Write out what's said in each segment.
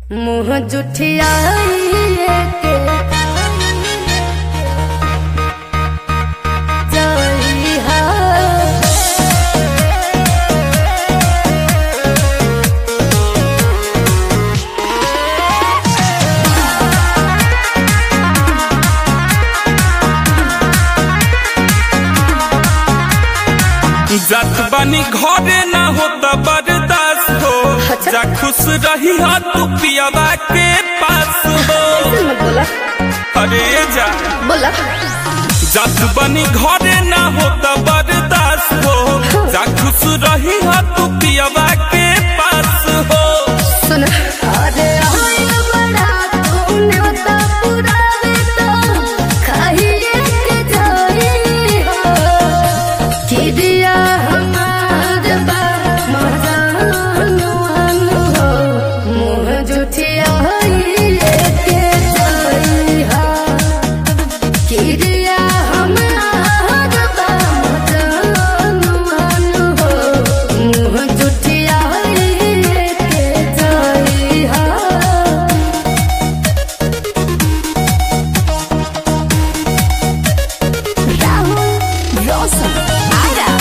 मुँह जुठियाइए के जइहा जात बानी घरे ना होता बर्दाश्त हो अच्छा। जा खुश रही हो तू पियावा के पास हो ऐसे मत बोला अरे जा बोला जात बानी घरे ना होता बर्दाश्त हो जा खुश रही हो तू पियावा के पास हो सुन अरे होय बड़ा तूने तो पुरावे तो खाइए के जाई हो कि दिया हमार बा मजानुआन हो मुँह जुठियाइए के जाई हो कि दिया हमार बा मजानुआन हो मुँह जुठियाइए के जाई हो Rahul Rosa Ara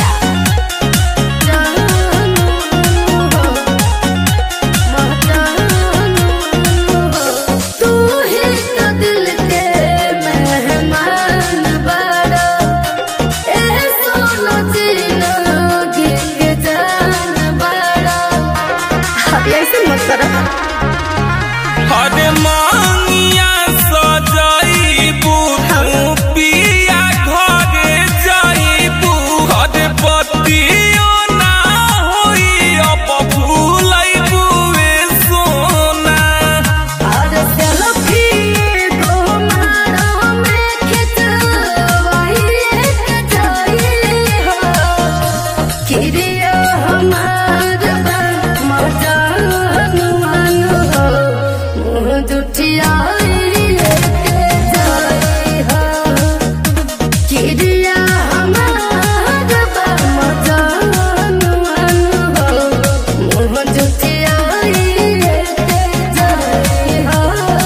तू ही तो दिल के मेहमान बड़ा ए सोनो जिंदगी के जान बड़ा ऐसे मत करो अरे मांगिया सजाइबू तू पिया घरे जाइबू अरे पतियो ना होई अब भूलैबू ए सोना और सेल्फी को मारो में खिंचवाई एक जाई हो किरिया हमार बा मजान मन हो मुँह जुठियाई एक जाई हो किरिया हमार बा मजान मन हो मुँह जुठियाई एक जाई हो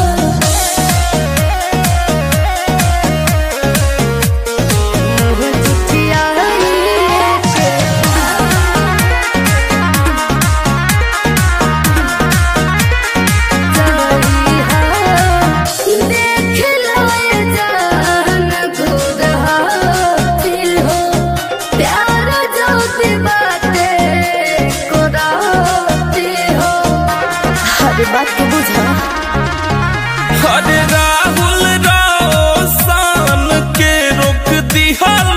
मुँह जुठियाई देख लो ये जान खुद हासिल हो प्यार जो सी बातें को राती हो हर बात को बुझा अरे राहुल रोशन के रोक दिहल